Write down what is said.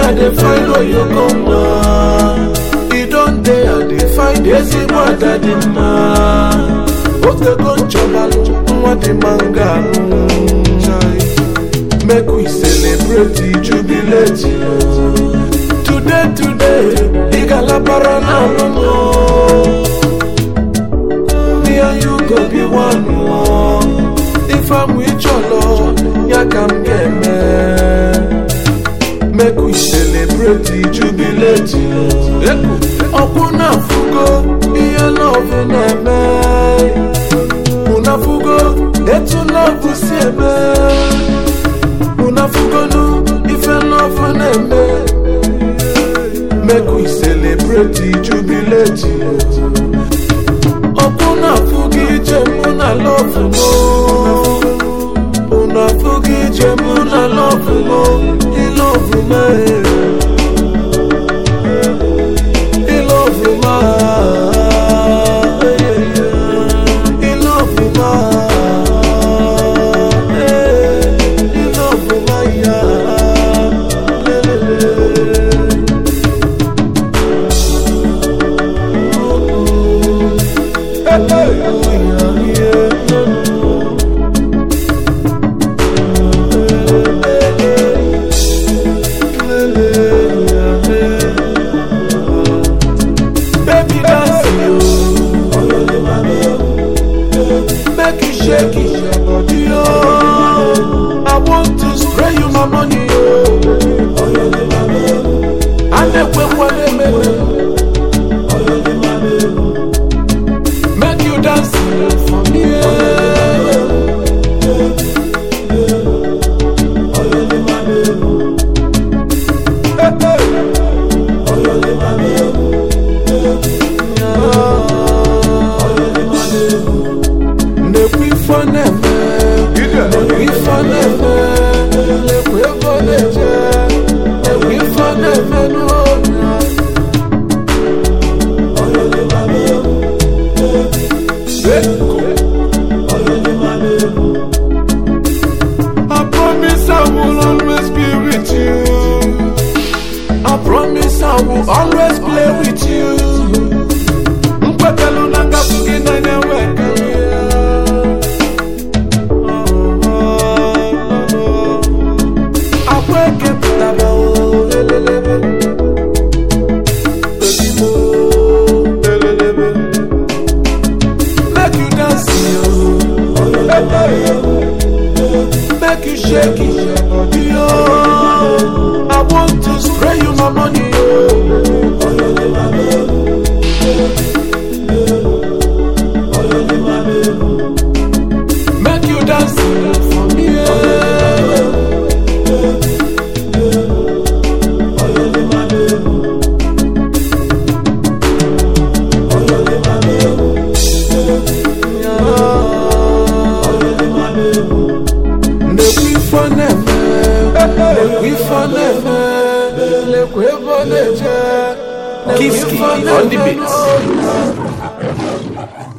I dey find oyokoma e don dey I dey find ezigbo ada dị mma otego nchọbalụ nwa dị manga make we celebrate the jubilate today today ị galabara n'alụmụ me and you go be one more if I'm with your lord ya ka m ga-eme make we celebrate the jubilate ọkwụ na-afụgo ihe lọvụ na-eme unafugo etu lọvụ si eme unafugonu ife lọvụ na-eme make we celebrate the jubilate ọkwụ na-afụgo ije mụ na lọvụ mo unafugo ije mụ na lọvụ mo ilọvụ mee He love you, ma. He love you, ma. He love you, ma, yeah. Le, le, le. Hey, hey, oh, yeah, yeah. Le, le, yeah, yeah. Baby dance yo Make you shake it your body yo I want to spray you my money yo Anekwe kwane mene Make you dance yo for me yeah. Hey, hey. Nekwe ifo na-eme Nekwe ifo na-eme Nekwe ego na-eje Nekwe ifo na-eme n'onya I promise I will always be with you I promise I will always play with you Mkwetelu na ngafu gị n'anya wekere ya Akwa eke pụtara o lelelebe Ozigbo lelelebe Make you dance yo Make you shake it your body yo I want to spray you my money yo Make you dance for me. yeah. Lekwe ifo na-eme, lekwe ifo na-eme, lekwe ego na-eje, lekwe Kiski ifo on the na-eme beats. n'oge.